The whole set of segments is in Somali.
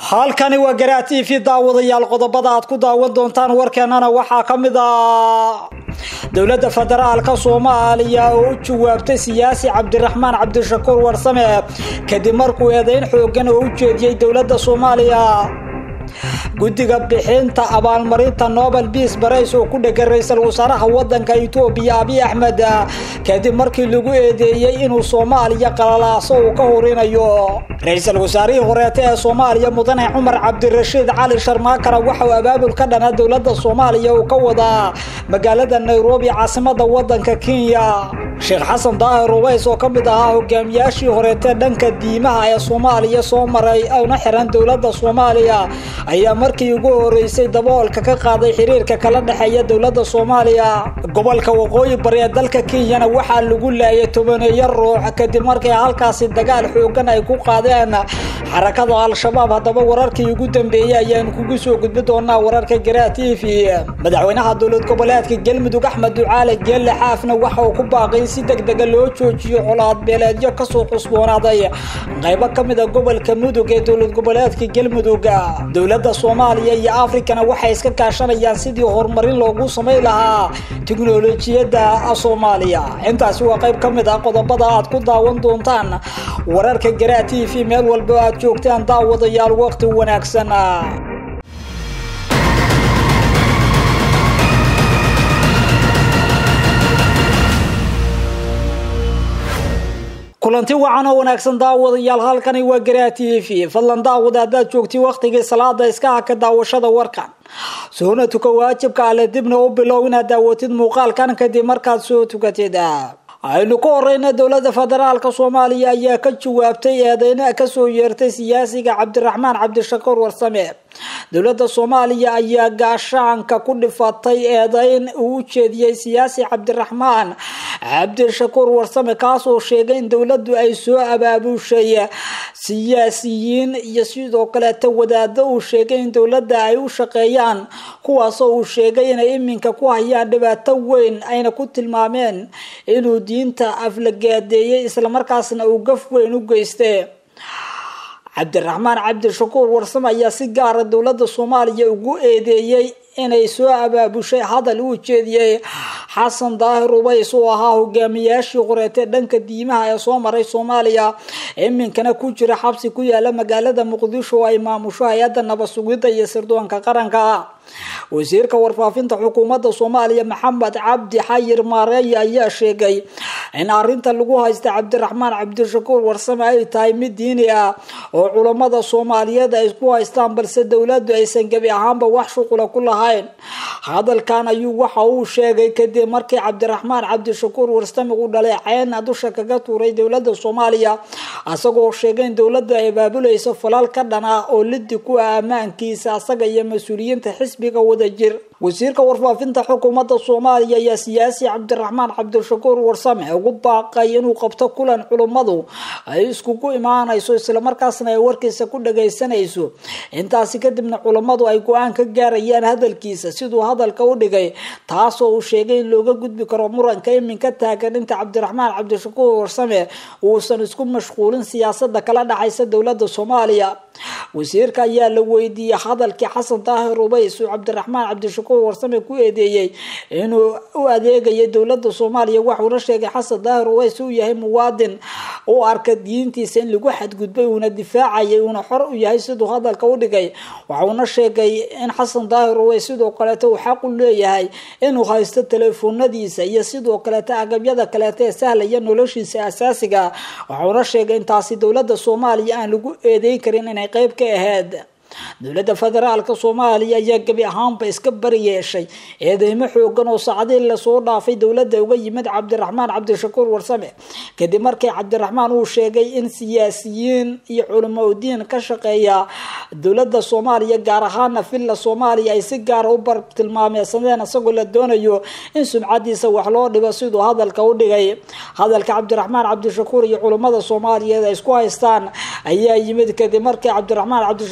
halkani waa garaa t v daawadayaal qodobada aad ku daawan doontaan warkeenana waxaa ka mid ah dowladda federaalka soomaaliya oo u jawaabtay siyaasi cabdiraxmaan cabdishakuur warsame kadib markuu eedayn xoogan oo u jeediyey dowladda soomaaliya guddiga bixinta abaalmarinta nobel beas barays oo ku dhegay ra-iisul wasaaraha wadanka etoobiya abiy axmed kadib markii lagu eedeeyey inuu soomaaliya qalalaaso uu ka horinayo ra-iisul wasaarihii horeete ee soomaaliya mudane cumar cabdirashiid cali sharmaakara waxa uu abaabul ka dhana dowladda soomaaliya uu ka wadaa magaalada nairobi caasimada wadanka kenya sheekh xasan daahir ubays oo ka mid ahaa hogaamiyaashii horeete dhanka diimaha ee soomaaliya soo maray una xiran dowladda soomaaliya ayaa markii ugu horeysay daboolka ka qaaday xiriirka kala dhexeeya dowladda soomaaliya gobolka waqooyi bari ee dalka kenyana waxaa lagu laayay tobaneeyo ruux kadib markii halkaasi dagaal xoogan ay ku qaadeen xarakada al-shabaab haddaba wararkii ugu dambeeyey ayaanu kugu soo gudbi doonaa wararka garaa t v madaxweynaha dowlad goboleedka galmudug axmed ducaale geelle xaafna waxa uu ku baaqay si degdega loo joojiyo colaad beeleedyo kasoo xusboonaaday qaybo ka mid a gobolka mudug ee dowlad goboleedka galmudug dowladda soomaaliya iyo afrikana waxay iska kaashanayaan sidii horumarin loogu samayn lahaa tiknolojiyadda soomaaliya intaasi waa qayb ka mid ah qodobada aad ku daawan doontaan wararka garaa t v meel walba aad joogtaan daawadayaal waqti wanaagsan kulanti wacan oo wanaagsan daawadayaal halkani waa garaa t v fadlan daawada haddaad joogtay wakhtigii salaada iska haka daawashada warkan soona tuka waajibka ale dibna u bilow inaad daawatid muuqaalkan kadib markaad soo tukatid aynu ka horeyna dowladda federaalka soomaaliya ayaa ka jawaabtay eedeyna kasoo yeertay siyaasiga cabdiraxmaan cabdishakuur warsame dowladda soomaaliya ayaa gaashaanka ku dhifatay eedeyn uu u jeediyey siyaasi cabdiraxmaan cabdishakuur warsame kaasoo sheegay in dowladdu ay soo abaabushay siyaasiyiin iyo sidoo kaleeta wadaado uu sheegay in dowladda ay u shaqeeyaan kuwaasoo uu sheegay inay iminka ku hayaan dhibaato weyn ayna ku tilmaameen inuu diinta aflagaadeeyey islamarkaasna uu gaf weyn u geystay cabdiraxmaan cabdishakuur warsame ayaa si gaara dowladda soomaaliya ugu eedeeyey inay soo abaabushay hadal uu jeediyey xasan daahir ubays oo ahaa hogaamiyaashii qoreetee dhanka diimaha ee soo maray soomaaliya iminkana ku jira xabsi ku yaala magaalada muqdisho oo ay maamusho hay-adda nabad sugidda iyo sirdoonka qaranka wasiirka warfaafinta xukuumadda soomaaliya maxamed cabdi xayir maareeye ayaa sheegay in arinta lagu haysta cabdiraxmaan cabdishakuur warsame ay tahay mid diini ah oo culammada soomaaliyeed ay isku haystaan balse dowladdu aysan gebi ahaanba wax shuqula ku lahayn hadalkan ayuu waxa uu sheegay kadib markii cabdiraxmaan cabdishakuur warsame uu dhalay ceen dusha kaga tuuray dowladda soomaaliya isagoo sheegay in dowladdu ay abaabulayso falal ka dhan ah oo lidi ku ah ammaankiisa asaga iyo mas-uuliyiinta xisbiga wadajir wasiirka warfaafinta xukuumadda soomaaliya ayaa siyaasi cabdiraxmaan cabdishakuur warsame ugu baaqay inuu qabto kulan culummadu ay iskugu imaanayso islamarkaasna ay warkiisa ku dhagaysanayso intaasi kadibna culummadu ay go-aan ka gaarayaan hadalkiisa siduu hadalka u dhigay taasoo uu sheegay in looga gudbi karo muranka iminka taagan inta cabdiraxmaan cabdishakuur warsame uusan isku mashquulin siyaasada kala dhexaysa dowladda soomaaliya wasiirka ayaa la weydiiyey hadalkii xasan daahir ubays uu cabdiraxmaan cabdishakuur warsame ku eedeeyey inuu u adeegayay dowladda soomaaliya waxuuna sheegay xasan daahir ubays uu yahay muwaadin u arka diintiisa in lagu xadgudbay uuna difaacayay uuna xor u yahay siduu hadalka u dhigay waxuuna sheegay in xasan daahir ubays sidoo kaleeta uu xaq u leeyahay inuu haysto teleefoonadiisa iyo sidoo kaleeta agabyada kaleeta ee sahlaya noloshiisa asaasiga waxuuna sheegay intaasi dowladda soomaaliya aan lagu eedeyn karin inay qayb ka ahayd dowladda federaalka soomaaliya ayaa gebi ahaanba iska bari yeeshay eedeymo xoogan oo saacadii lasoo dhaafay dowladda uga yimid cabdiraxmaan cabdishakuur warsame kadib markii cabdiraxmaan uu sheegay in siyaasiyiin iyo culamo udiin ka shaqeeya dowladda soomaaliya gaar ahaana villa soomaaliya ay si gaara u bartilmaameysadeen isagoo la doonayo in sumcadiisa wax loo dhibo siduu hadalka u dhigay hadalka cabdiraxmaan cabdishakuur iyo culammada soomaaliyeed ay isku haystaan ayaa yimid kadib markii cabdiraxmaan cabdishakuur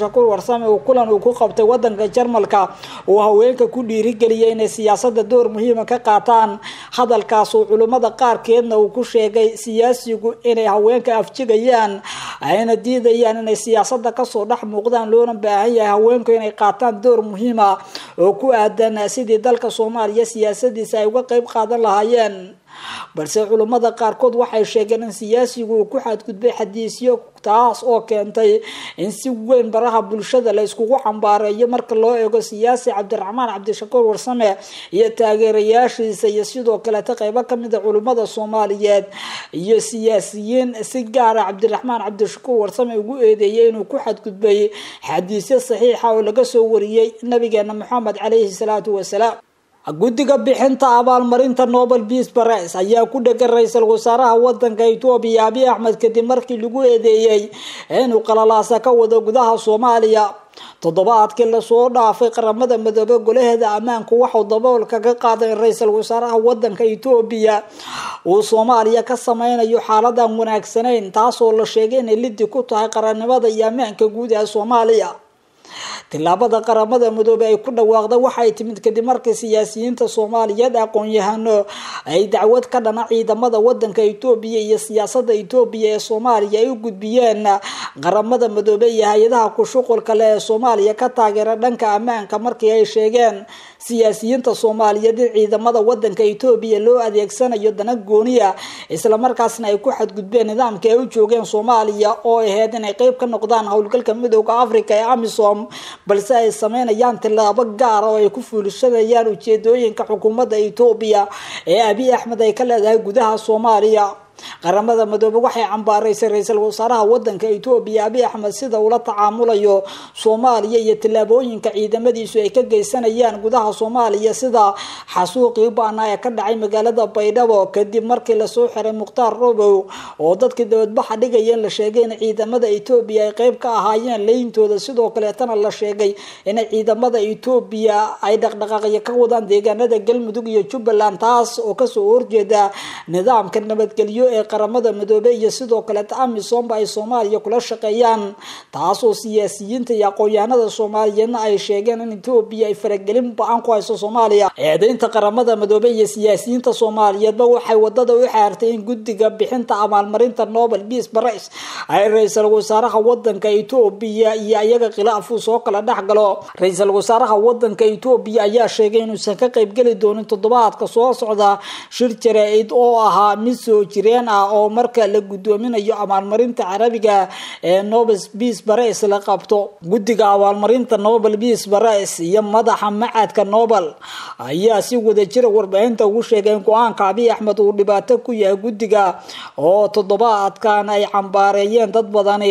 warsame uu kulan uu ku qabtay wadanka jarmalka uu haweenka ku dhiirigeliyay inay siyaasada door muhiima ka qaataan hadalkaas uu culimmada qaarkeedna uu ku sheegay siyaasigu inay haweenka afjigayaan ayna diidayaan inay siyaasada kasoo dhex muuqdaan loona baahan yahay haweenku inay qaataan door muhiima oo ku aadan sidii dalka soomaaliya siyaasadiisa ay uga qeyb qaadan lahaayeen balse culummada qaarkood waxay sheegeen in siyaasigu uu ku xadgudbay xadiisyo taas oo keentay in si weyn baraha bulshada la iskugu cambaareeyo marka loo eego siyaasi cabdiraxmaan cabdishakuur warsame iyo taageerayaashiisa iyo sidoo kaleeta qeybo kamida culimmada soomaaliyeed iyo siyaasiyiin si gaara cabdiraxmaan cabdishakuur warsame ugu eedeeyay inuu ku xadgudbay xadiisyo saxiixa oo laga soo wariyey nabigeena maxamed caleyhi salaatu wasalaam guddiga bixinta abaalmarinta nobel peace prize ayaa ku dhegan ra-iisul wasaaraha wadanka etoobiya abiy axmed kadib markii lagu eedeeyey inuu qalalaasa ka wado gudaha soomaaliya toddobaadkii lasoo dhaafay qaramada midoobe golaheeda ammaanku waxau daboolka ka qaaday in ra-iisul wasaaraha wadanka etoobiya uu soomaaliya ka sameynayo xaaladan wanaagsanayn taasoo la sheegay inay lidi ku tahay qarannimada iyo ammaanka guud ee soomaaliya tilaabada qaramada midoobe ay ku dhawaaqda waxay timid kadib markii siyaasiyiinta soomaaliyeed aqoon-yahano ay dacwad ka dhana ciidamada wadanka etoobiya iyo siyaasada etoobiya ee soomaaliya ay u gudbiyeen qaramada midoobe iyo hay-adaha ku-shuqulka leh ee soomaaliya ka taageera dhanka ammaanka markii ay sheegeen siyaasiyiinta soomaaliyeed in ciidamada wadanka etoobiya loo adeegsanayo dana gooniya islamarkaasna ay ku xadgudbeen nidaamka ay u joogeen soomaaliya oo aheyd inay qeyb ka noqdaan howlgalka midooda africa ee amisom balse ay sameynayaan tilaabo gaara oo ay ku fuulishanayaan ujeedooyinka xukuumadda etoobiya ee abiy axmed ay ka leedahay gudaha soomaaliya qaramada midoobe waxay cambaaraysay ra-iisul wasaaraha wadanka etoobiya abiy axmed sida ula tacaamulayo soomaaliya iyo tillaabooyinka ciidamadiisu ay ka geysanayaan gudaha soomaaliya sida xasuuqii baana ee ka dhacay magaalada baydhabo kadib markii lasoo xiray mukhtaar robow oo dadkii dabadbaxa dhigayeen la sheegay in ciidamada etoobiya ay qeyb ka ahaayeen leyntooda sidoo kaleetana la sheegay in ciidamada etoobiya ay dhaqdhaqaaqyo ka wadaan deegaanada galmudug iyo jubbaland taas oo kasoo horjeeda nidaamka nabadgelyo ee qaramada midoobe iyo sidoo kaleeta amisomba ay soomaaliya kula shaqeeyaan taasoo siyaasiyiinta iyo aqoon-yahanada soomaaliyeedna ay sheegeen in etoobiya ay faragelin ba-aan ku hayso soomaaliya eedeynta qaramada midoobe iyo siyaasiyiinta soomaaliyeedba waxay wadada u xaartay in guddiga bixinta abaalmarinta nobel peace prize ay ra-iisul wasaaraha wadanka etoobiya iyo iyaga khilaafuu soo kala dhex galo ra-iisul wasaaraha wadanka etoobiya ayaa sheegay inuusan ka qeybgeli doonin toddobaadka soo socda shir jaraa-id oo ahaa mid soo jireen ah oo marka la guddoominayo abaalmarinta carabiga ee nobel peace prize la qabto guddiga abaalmarinta nobel peace prize iyo madaxa macadka nobel ayaa si wadajira warbaahinta ugu sheegay in go-aanka abiy axmed uu dhibaato ku yahay guddiga oo toddobaadkan ay cambaareeyeen dad badani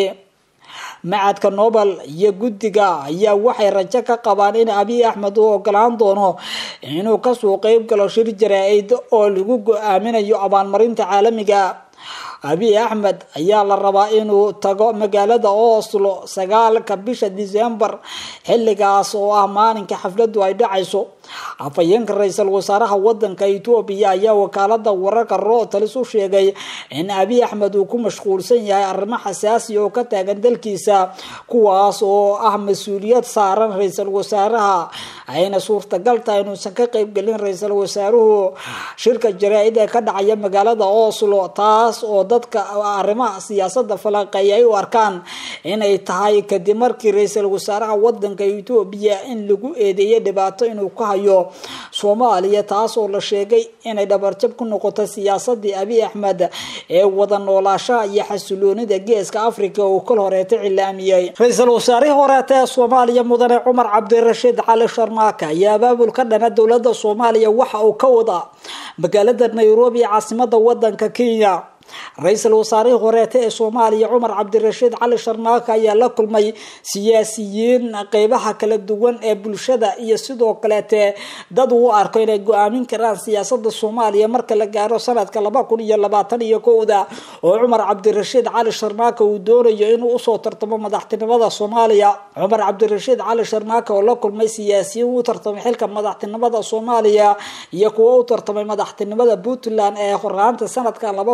macadka nobel iyo guddiga ayaa waxay rajo ka qabaan in abiy axmed uu ogolaan doono inuu kasoo qeyb galo shir jaraa-id oo lagu go-aaminayo abaalmarinta caalamiga abiy axmed ayaa la rabaa inuu tago magaalada oslo sagaalka bisha december xilligaas oo ah maalinka xafladu ay dhacayso afhayeenka ra-iisul wasaaraha wadanka etoobiya ayaa wakaalada wararka rotalis u sheegay in abiy axmed uu ku mashquulsan yahay arrimo xasaasi oo ka taagan dalkiisa kuwaas oo ah mas-uuliyad saaran ra-iisul wasaaraha ayna suurtagal tahay inuusan ka qeybgelin ra-iisul wasaaruhu shirka jaraa-id ee ka dhacaya magaalada oslo taas oo dadka arrimaha siyaasada falaqeeya ay u arkaan inay tahay kadib markii ra-iisul wasaaraha wadanka etoobiya in lagu eedeeyay dhibaato inuu ka hayo soomaaliya taas oo la sheegay inay dhabarjab ku noqoto siyaasadii abiy axmed ee wada noolaashaha iyo xasiloonida geeska africa uu kol horeeta cilaamiyey ra-iisul wasaarihii horeeta ee soomaaliya mudane cumar cabdirashiid cali sharmaaka ayaa abaabul ka dhana dowlada soomaaliya waxa uu ka wadaa magaalada nairobi ee caasimada wadanka kenya ra-iisul wasaarihii horeeta ee soomaaliya cumar cabdirashiid cali sharmaaka ayaa la kulmay siyaasiyiin qeybaha kala duwan ee bulshada iyo sidoo kaleete dad uu arko inay go-aamin karaan siyaasada soomaaliya marka la gaaro sanadka laba kun iyo labaatan iyo kowda oo cumar cabdirashiid cali sharmaaka uu doonayo inuu usoo tartamo madaxtinimada soomaaliya cumar cabdirashiid cali sharmaaka oo la kulmay siyaasiyiin u tartamay xilka madaxtinimada soomaaliya iyo kuwo u tartamay madaxtinimada puntland ee horaanta sanadka laba kun iyo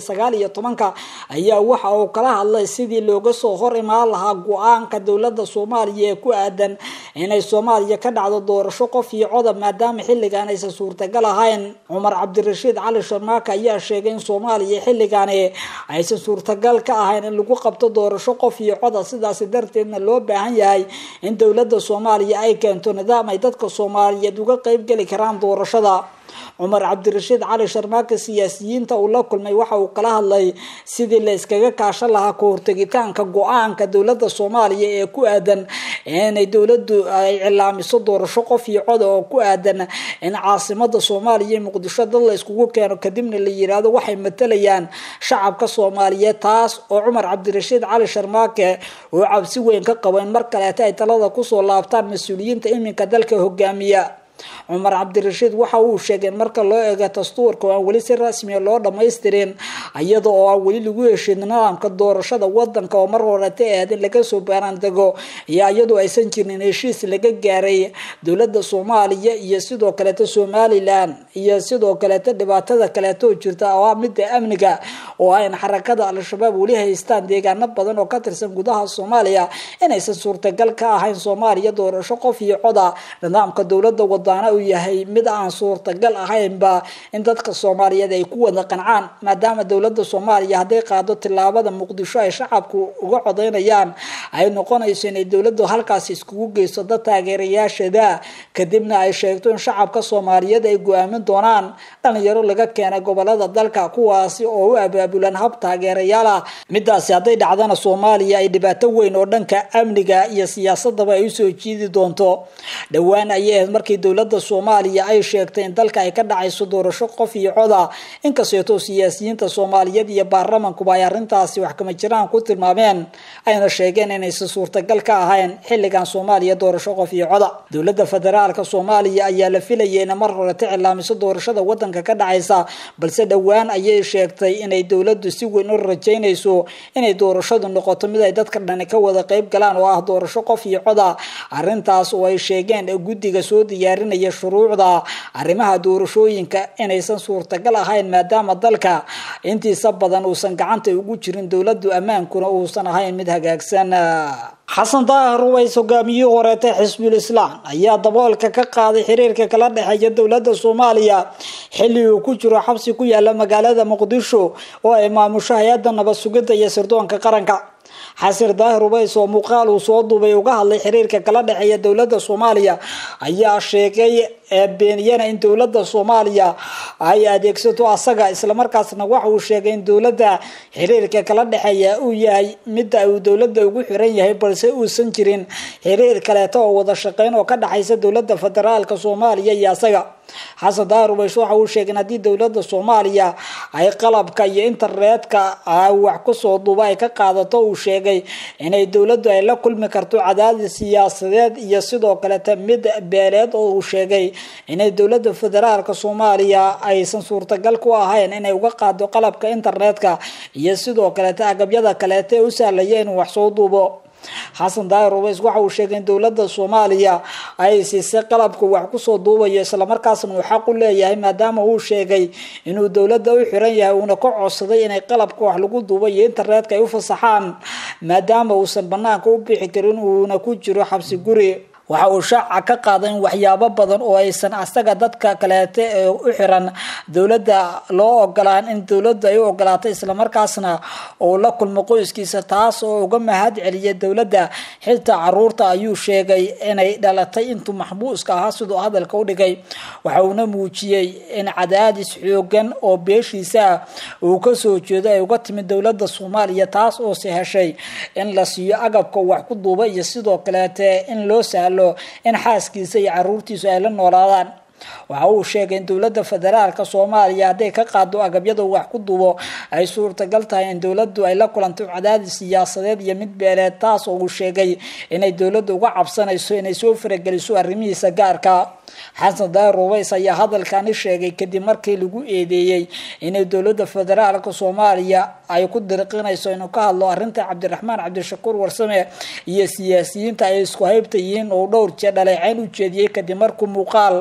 sagaal iyo tobanka ayaa waxa uu kala hadlay sidii looga soo hor imaan lahaa go-aanka dowladda soomaaliya ee ku aadan inay soomaaliya ka dhacdo doorasho qof iyo codob maadaama xilligan aysan suurtagal ahayn cumar cabdirashiid cali sharmaaka ayaa sheegay in soomaaliya xilligaani aysan suurtagal ka ahayn in lagu qabto doorasho qof iyo coda sidaasi darteedna loo baahan yahay in dowladda soomaaliya ay keento nidaam ay dadka soomaaliyeed uga qeybgeli karaan doorashada cumar cabdirashiid cali sharmaaka siyaasiyiinta uu la kulmay waxa uu kala hadlay sidii la iskaga kaashan lahaa ka hortegitaanka go-aanka dowladda soomaaliya ee ku aadan inay dowladdu ay cilaamiso doorasho qof iyo coda oo ku aadan in caasimada soomaaliya iyo muqdisho dad la iskugu keeno kadibna la yiraahdo waxay matalayaan shacabka soomaaliyeed taas oo cumar cabdirashiid cali sharmaake oo cabsi weyn ka qabo in mar kaleeta ay talada kusoo laabtaan mas-uuliyiinta iminka dalka hogaamiya cumar cabdirashiid waxa uu sheegay in marka loo eego dastuurka oo aan weli si rasmiya loo dhamaystirin iyada oo aan weli lagu heshin nidaamka doorashada wadanka oo mar horeta ahayd in laga soo baaraandego iyo iyadoo aysan jirin heshiis laga gaaray dowladda soomaaliya iyo sidoo kaleeta somalilan iyo sidoo kaleeta dhibaatada kaleetoo jirta oo ah midda amniga oo ah in xarakada al-shabaab weli haystaan deegaano badan oo ka tirsan gudaha soomaaliya inaysan suurtagal ka ahayn soomaaliya doorasho qof iyo coda nidaamka dowladda wadaana uu yahay mid aan suurtagal ahaynba in dadka soomaaliyeed ay ku wada qancaan maadaama dowladda soomaaliya hadday qaado tilaabada muqdisho ay shacabku uga codeynayaan ay noqonayso inay dowladdu halkaasi iskugu geyso dad taageerayaashada kadibna ay sheegto in shacabka soomaaliyeed ay go-aamin doonaan dhalinyaro laga keenay gobolada dalka kuwaasi oo u abaabulan hab taageerayaal ah midaasi hadday dhacdana soomaaliya ay dhibaato weyn oo dhanka amniga iyo siyaasadaba ay usoo jiidi doonto dhowaan ayay ahayd markii dowladda soomaaliya ay sheegtay in dalka ay ka dhacayso doorasho qof iyo coda inkasteetoo siyaasiyiinta soomaaliyeed iyo baarlamankuba ay arrintaasi wax kama jiraan ku tilmaameen ayna sheegeen inaysan suurtagal ka ahayn xilligan soomaaliya doorasho qof iyo coda dowladda federaalka soomaaliya ayaa la filayay ina mar horeta cilaamiso doorashada wadanka ka dhacaysa balse dhowaan ayay sheegtay inay dowladdu si weyn u rajaynayso inay doorashadu noqoto mid ay dadka dhani ka wada qeyb galaan oo ah doorasho qof iyo coda arrintaas oo ay sheegeen guddiga soo diyaarinaya shuruucda arrimaha doorashooyinka inaysan suurtagal ahayn maadaama dalka intiisa badan uusan gacanta ugu jirin dowladdu ammaankuna uusan ahayn mid hagaagsan xasan daahir ruways hogaamiyihii horeeta xisbul islaam ayaa daboolka ka qaaday xiriirka kala dhexeeya dowladda soomaaliya xilli uu ku jiro xabsi ku yaala magaalada muqdisho oo ay maamusho hay-adda nabad sugidda iyo sirdoonka qaranka xasir daahir ubays oo muuqaal uu soo duubay uga hadlay xiriirka kala dhexeeya dowladda soomaaliya ayaa sheegay beeniyana in dowladda soomaaliya ay adeegsato asaga islamarkaasna waxa uu sheegay in dowladda xiriirka kala dhexeeya uu yahay midda uu dowladda ugu xiran yahay balse uusan jirin xiriir kaleeto oo wada shaqeyn oo ka dhexaysa dowladda federaalka soomaaliya iyo asaga xasan daahir ubays waxa uu sheegay in haddii dowladda soomaaliya ay qalabka iyo internetka wax kusoo duuba ay ka qaadato uu sheegay inay dowladdu ay la kulmi karto cadaadis siyaasadeed iyo sidoo kaleta mid beeleed oo uu sheegay inay dowladda federaalka soomaaliya aysan suurtagal ku ahayn inay uga qaado qalabka internetka iyo sidoo kaleta agabyada kaleeta ee u sahlaya inuu wax soo duubo xasan daahir ubays waxa uu sheegay in dowladda soomaaliya ay siisay qalabka wax kusoo duubayo islamarkaasna uu xaq u leeyahay maadaama uu sheegay inuu dowladda u xiran yahay uuna ka codsaday inay qalabka wax lagu duuba iyo internetka ay u fasaxaan maadaama uusan banaanka u bixi karin uuna ku jiro xabsi guri waxa uu shaaca ka qaaday in waxyaabo badan oo aysan asaga dadka kaleete ee u xiran dowladda loo ogolaan in dowladdu ay u ogolaatay islamarkaasna uu la kulmo qoyskiisa taas oo uga mahad celiyay dowladda xitaa caruurta ayuu sheegay inay dhalatay intuu maxbuuska ahaa siduu hadalka u dhigay waxa uuna muujiyey in cadaadis xoogan oo beeshiisa uu kasoo jeedo ay uga timid dowladda soomaaliya taas oo se heshay in la siiyo agabka wax ku duuba iyo sidoo kaleete in loo sahlo in xaaskiisa iyo caruurtiisu ay la noolaadaan waxa uu sheegay in dowladda federaalka soomaaliya hadday ka qaado agabyada wax ku duubo ay suurtagal tahay in dowladdu ay la kulanto cadaadis siyaasadeed iyo mid beeleed taas oo uu sheegay inay dowladda uga cabsanayso inay soo farageliso arrimihiisa gaarka xasan daahir ubays ayaa hadalkani sheegay kadib markii lagu eedeeyey inay dowladda federaalka soomaaliya ay ku dirqinayso inuu ka hadlo arrinta cabdiraxmaan cabdishakuur warsame iyo siyaasiyiinta ay isku haybta yihiin oo dhowr jee dhaleeceyn u jeediyey kadib markuu muuqaal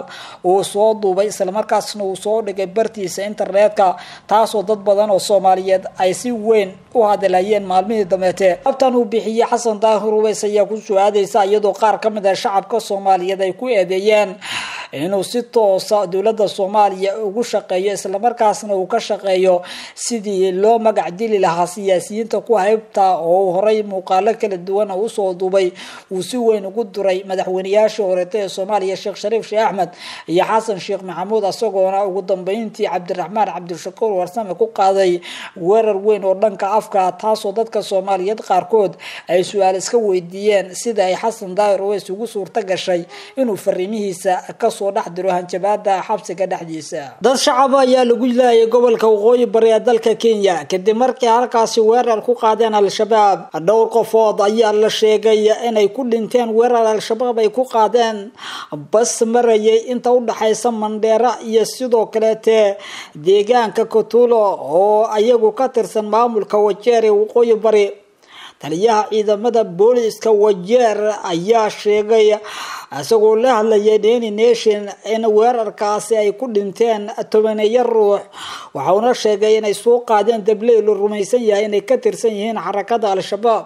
uu soo duubay islamarkaasna uu soo dhigay bartiisa internetka taasoo dad badan oo soomaaliyeed ay si weyn u hadalayeen maalmihii dameete abtan uu bixiyey xasan daahir uweys ayaa ku soo-aadeysa iyadoo qaar ka mid ah shacabka soomaaliyeed ay ku eedeeyeen inuu si toosa dowladda soomaaliya ugu shaqeeyo islamarkaasna uu ka shaqeeyo sidii loo magac dili lahaa siyaasiyiinta ku haybta oo uu horay muuqaalo kala duwan oo usoo duubay uu si weyn ugu duray madaxweyneyaashii horeeta ee soomaaliya sheekh shariif sheekh axmed iyo xasan sheekh maxamuud isagoona ugu dambeyntii cabdiraxmaan cabdishakuur warsame ku qaaday weerar weyn oo dhanka afka taasoo dadka soomaaliyeed qaarkood ay su-aal iska weydiiyeen sida ay xasan daahir uweys ugu suurta gashay inuu fariimihiisa kasoo dhex diro hanjabaada xabsiga dhexdiisa dad shacaba ayaa lagu laayay gobolka waqooyi bari ee dalka kenya kadib markii halkaasi weerar ku qaadeen al-shabaab dhowr qofood ayaa la sheegay inay ku dhinteen weerar al-shabaab ay ku qaadeen bas marayay inta udhexaysa mandheera iyo sidoo kaleete deegaanka kotulo oo ayagu ka tirsan maamulka wajeer ee waqooyi bari taliyaha ciidamada booliska wajeer ayaa sheegay isagoo la hadlayay deni nation in weerarkaasi ay ku dhinteen tobaneeyo ruux waxauna sheegay inay soo qaadeen dabley la rumaysan yahay inay ka tirsan yihiin xarakada al-shabaab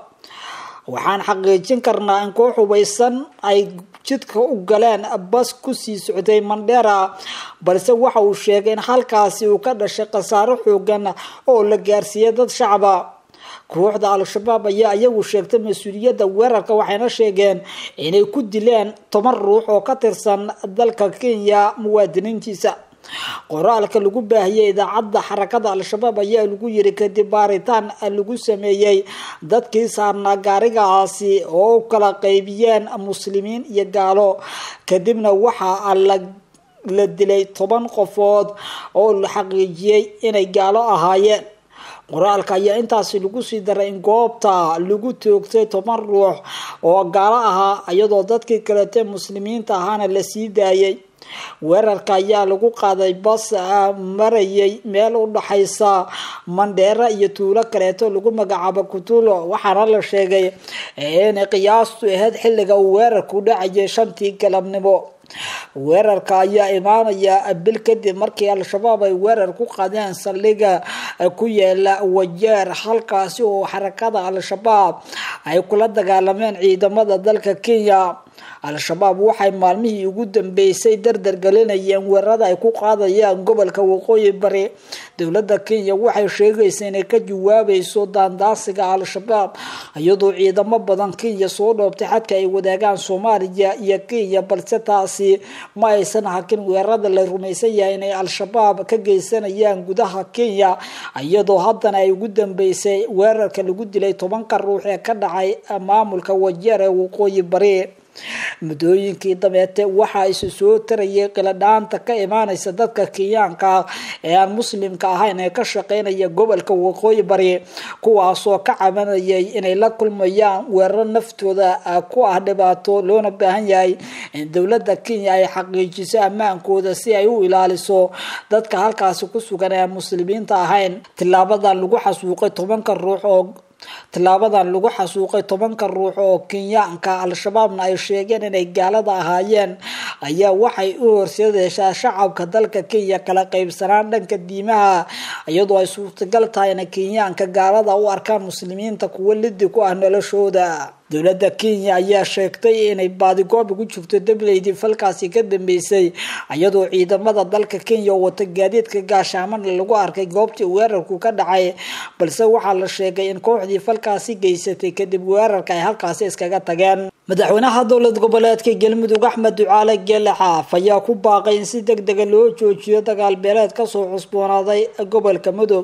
waxaan xaqiijin karnaa in koox hubaysan ay jidka u galeen bas kusii socday mandheera balse waxa uu sheegay in halkaasi uu ka dhashay khasaaro xoogan oo la gaarsiiyay dad shacaba kooxda al-shabaab ayaa iyagu sheegtay mas-uuliyadda weerarka waxayna sheegeen inay ku dileen toban ruux oo ka tirsan dalka kenya muwaadiniintiisa qoraalka lagu baahiyey idaacadda xarakada al-shabaab ayaa lagu yiri kadib baaritaan lagu sameeyey dadkii saarnaa gaarigaasi oo u kala qeybiyeen muslimiin iyo gaalo kadibna waxaa la la dilay toban qofood oo la xaqiijiyey inay gaalo ahaayeen qoraalka ayaa intaasi lagu sii daray in goobta lagu toogtay toban ruux oo gaalo ahaa iyadoo dadkii kalete muslimiinta ahaana la sii daayay weerarka ayaa lagu qaaday bas marayay meel u dhaxaysa mandheera iyo tuulo kaleeto lagu magacaabo kutulo waxaana la sheegay inay qiyaastu ahayd xilliga uu weerarku dhacayay shantii galabnimo weerarka ayaa imaanaya bil kadib markii al-shabaab ay weerar ku qaadeen saldhiga ku yaala wajeer halkaasi oo xarakada al-shabaab ay kula dagaalameen ciidamada dalka kenya al-shabaab waxay maalmihii ugu dambeysay dardar gelinayeen weerarada ay ku qaadayaan gobolka waqooyi bari dowladda kenya waxay sheegaysa inay ka jawaabayso daandaasiga al-shabaab iyadoo ciidamo badan kenya soo dhoobtay xadka ay wadaagaan soomaaliya iyo kenya balse taasi ma aysan hakin weerarada la rumaysan yahay inay al-shabaab ka geysanayaan gudaha kenya iyadoo haddana ay ugu dambeysay weerarka lagu dilay tobanka ruux ee ka dhacay maamulka wajeer ee waqooyi bari muddooyinkii dabeete waxaa isu soo tarayay qiladhaanta ka imaanaysa dadka kenyaanka ee aan muslimka ahayn ee ka shaqeynaya gobolka waqooyi bari kuwaasoo ka cabanayay inay la kulmayaan weeraro naftooda ku ah dhibaato loona baahan yahay in dowladda kenya ay xaqiijiso ammaankooda si ay u ilaaliso dadka halkaasi ku sugan ee aan muslimiinta ahayn tilaabadan lagu xasuuqay tobanka ruux oo tilaabadan lagu xasuuqay tobanka ruux oo kenyaanka al-shabaabna ay sheegeen inay gaalada ahaayeen ayaa waxay u horseedeysaa shacabka dalka kenya kala qeybsanaan dhanka diimaha iyadoo ay suurtagal tahay inay kenyaanka gaalada u arkaan muslimiinta kuwo lidi ku ah noloshooda dowladda kenya ayaa sheegtay inay baadigoob ugu jirto dableydii falkaasi ka dambeysay iyadoo ciidamada dalka kenya oo wata gaadiidka gaashaamana lagu arkay goobtii weerarku ka dhacay balse waxaa la sheegay in kooxdii falkaasi geysatay kadib weerarka ay halkaasi iskaga tageen madaxweynaha dowlad goboleedka galmudug axmed ducaale geele xaaf ayaa ku baaqay in si deg dega loo joojiyo dagaal beeleed kasoo cusboonaaday gobolka mudug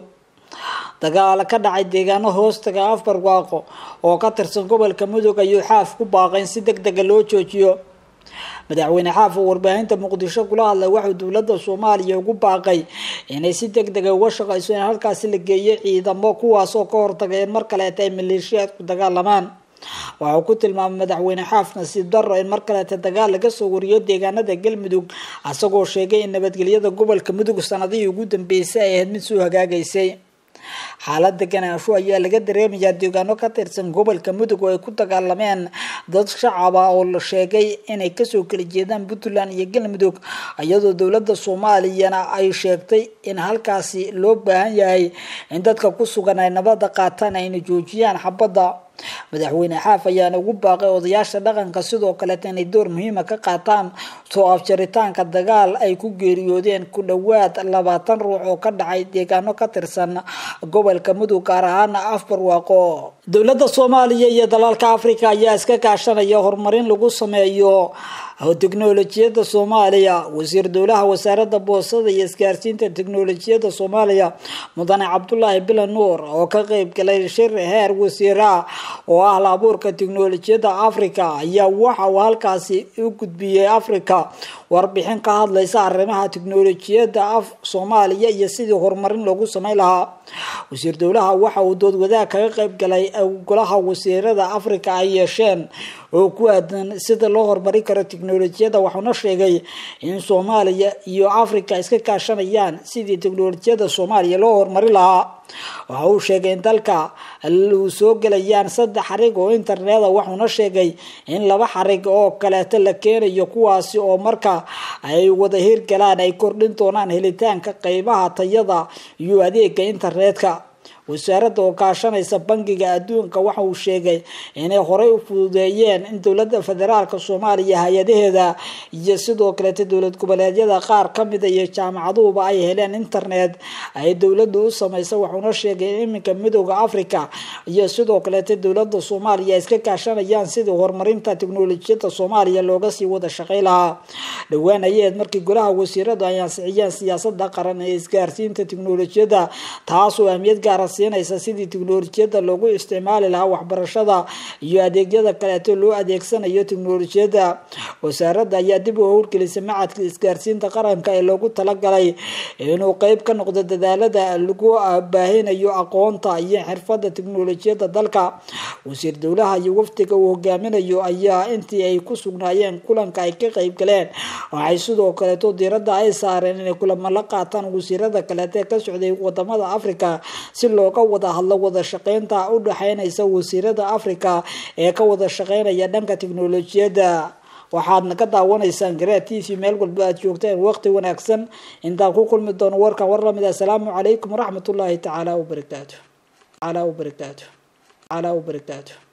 dagaal ka dhacay deegaano hoostaga afbarwaaqo oo ka tirsan gobolka mudug ayuu xaaf ku baaqay in si deg dega loo joojiyo madaxweyne xaaf oo warbaahinta muqdisho kula hadlay waxuu dowladda soomaaliya ugu baaqay inay si deg dega uga shaqayso in halkaasi la geeyo ciidamo kuwaasoo ka hortagay in mar kaleeta ay maleeshiyaadku dagaalamaan waxau ku tilmaamay madaxweyne xaaf nasiib daro in mar kaleeta dagaal laga soo wariyo deegaanada galmudug isagoo sheegay in nabadgelyada gobolka mudug sanadihii ugu dambeysay ay ahayd mid soo hagaagaysay xaalad deganaansho ayaa laga dareemayaa deegaano ka tirsan gobolka mudug oo ay ku dagaalameen dad shacaba oo la sheegay inay kasoo kala jeedaan puntland iyo galmudug iyadoo dowladda soomaaliyana ay sheegtay in halkaasi loo baahan yahay in dadka ku sugan ay nabada qaataan ayna joojiyaan xabadda madaxweyne xaaf ayaana ugu baaqay odayaasha dhaqanka sidoo kaleeta inay door muhiima ka qaataan soo afjaritaanka dagaal ay ku geeriyoodeen ku dhowaad labaatan ruux oo ka dhacay deegaano ka tirsan gobolka mudug gaar ahaana afbarwaaqo dowladda soomaaliya iyo dalalka africa ayaa iska kaashanaya horumarin lagu sameeyo teknolojiyadda soomaaliya wasiir dowlaha wasaaradda boostada iyo isgaarsiinta teknolojiyadda soomaaliya mudane cabdulaahi bilan nuur oo ka qeyb galay shir heer wasiira oo ah la abuurka teknolojiyadda africa ayaa waxa uu halkaasi u gudbiyey africa warbixin ka hadlaysa arrimaha teknolojiyadda soomaaliya iyo sidii horumarin loogu sameyn lahaa wasiir dowlaha waxa uu dood wadaag kaga qeyb galay golaha wasiirada africa ay yeesheen oo ku aadan sida loo horumarin karo teknolojiyadda wuxuuna sheegay in soomaaliya iyo africa iska kaashanayaan sidii teknolojiyadda soomaaliya loo horumarin lahaa waxa uu sheegay in dalka uu soo gelayaan saddex xarig oo interneta wuxuuna sheegay in laba xarig oo kaleeto la keenayo kuwaasi oo marka ay wada hirgalaan ay kordhin doonaan helitaanka qeybaha tayada iyo adeega internetka wasaaradda oo kaashanaysa bangiga adduunka waxa uu sheegay inay horey u fududeeyeen in dowladda federaalka soomaaliya hay-adaheeda iyo sidoo kaleeta dowlad goboleedyada qaar kamida iyo jaamacaduhuba ay heleen internet ay dowladdu u samaysa wuxuuna sheegay in iminka midooda africa iyo sidoo kaleeta dowladda soomaaliya ay iska kaashanayaan sidii horumarinta teknolojiyadda soomaaliya looga sii wada shaqey lahaa dhowaan ayeed markii golaha wasiiradu ay ansixiyeen siyaasada qaran ee isgaarsiinta teknolojiyadda taasoo ahmiyad gaara siinaysa sidii teknolojiyadda loogu isticmaali lahaa waxbarashada iyo adeegyada kaleeto loo adeegsanayo teknolojiyadda wasaaradda ayaa dib u howlgelisay macadka isgaarsiinta qaranka ee loogu talagalay inuu qeyb ka noqdo dadaalada lagu baahinayo aqoonta iyo xirfada teknolojiyadda dalka wasiir dowlaha iyo wafdiga uu hogaaminayo ayaa intii ay ku sugnaayeen kulanka ay ka qeyb galeen waxay sidoo kaleeto diiradda ay saareen inay kulamo la qaataan wasiirada kaleeto ee ka socday wadamada africa si looga wada hadlo wada shaqeynta u dhexeynaysa wasiirada africa ee ka wada shaqeynaya dhanka teknolojiyadda waxaadna ka daawanaysaan garaa t v meel walba aad joogteen waqti wanaagsan intaan ku kulmi doono warkan war lamid assalaamu calaykum waraxmat ullaahi tacaala wabarakaatu tacaala wabarakaatu tacaala wabarakaatu